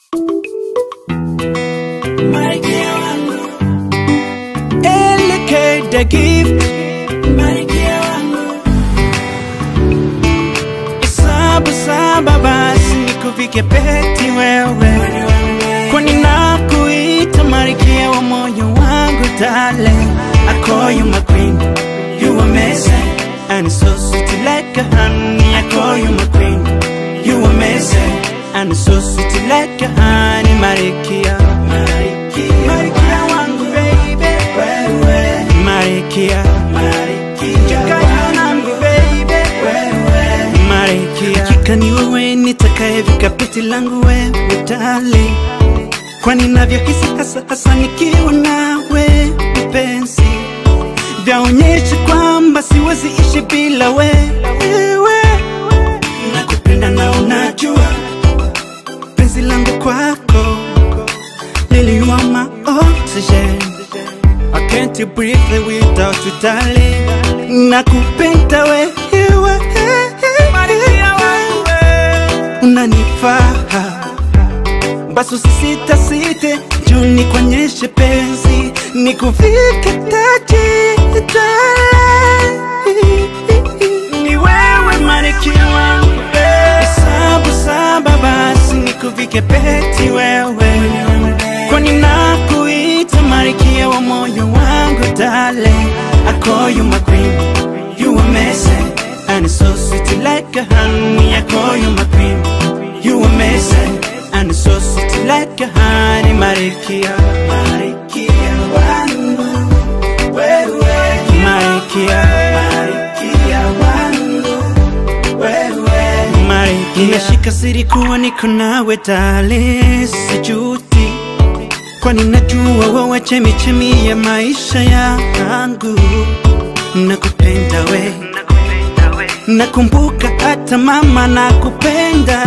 Malkia wangu, LK the gift malkia wangu, Saba saba basi nikuvike peti wewe Kwani nakuita malkia wa moyo wangu darling I call you my queen You amazing And so sweet like a honey I call you my queen You amazing And so sweet like a honey Malkia malkia, Malkia wangu baby wewe, Malkia malkia Changanya wangu, nami baby wewe, Malkia Hakika ni wewe nitakayevika peti langu wewe dali Kwani navyohisi hasa hasa nikiwa nawe mpenzi Vyaonyesha kwamba siwezi ishi bila wewe Nakupenda na unajua penzi langu kwako Lily you are my oxygen I can't breathe without you darling Nakupenda wewe Unanifaa Basi usisita site Juu nikuonyeshe penzi Nikuvike taji darling. Ni wewe malkia wangu Sabu saba basi nikuvike peti wewe Kwani nakuita malkia wa moyo wangu darling I call you my queen You amazing And so sweet like a honey I call you my queen You amazing And so sweet like a honey Malkia malkia wangu, wewe, Malkia malkia wangu, wewe, Malkia Ninashika siri kuwa niko nawe darling Sijuti Kwani najua wewe chemichemi ya maisha yangu Nakupenda we Nakumbuka hata mama nakupenda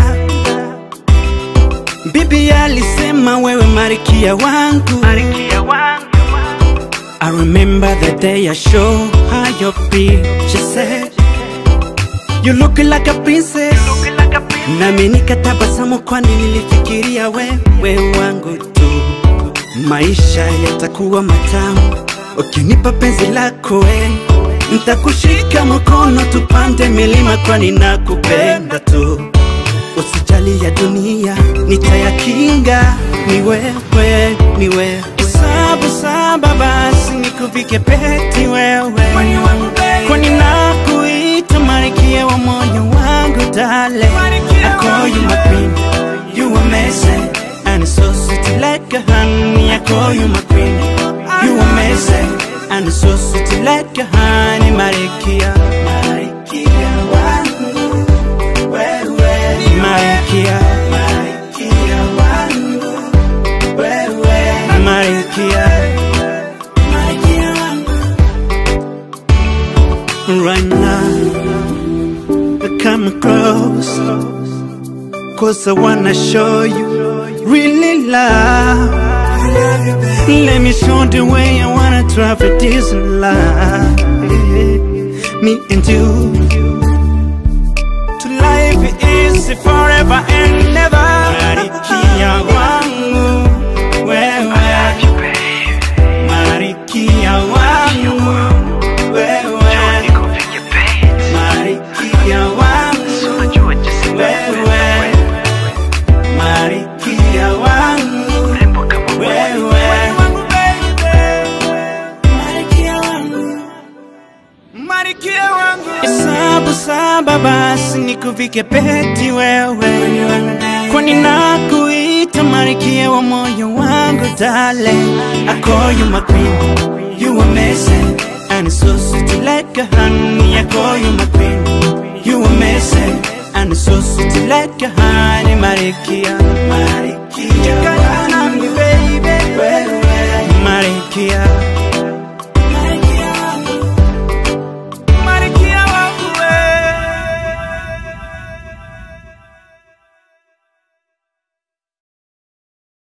Bibi alisema wewe marikia wangu I remember the day I show her your picture She said You look like a princess Nami nikatabasamu kwani nilifikiria wewe wangu tu Maisha yatakuwa matamu Ukinipa penzi lako we Ntakushika mkono tupande milima kwani nakupenda tu Usijali ya dunia nitayakinga Ni wewe, ni wewe Sabu saba basi nikuvike peti wewe Kwani nakuita malkia wa moyo wangu darling I call you my queen You amazing And so sweet like a honey I call you my queen You amazing And so sweet like a honey Malkia malkia wangu, wewe, Malkia malkia wangu, wewe, Malkia malkia wangu, Right now I come close Cause I wanna show you Really love I love you, baby. Let me show the way I wanna travel this life Me and you To life is forever and never Marikia wangu Wewe Marikia wangu Wewe Marikia wangu Wewe Marikia wangu Wewe Malkia wangu, Marikia wangu Sabu saba basi nikuvike peti wewe Kwani nakuita marikia wa moyo wangu darling I call you my queen You amazing And so sweet like a honey I call you my queen You amazing And so sweet like a honey Marikia malkia Changanya nami baby wewe, Marikia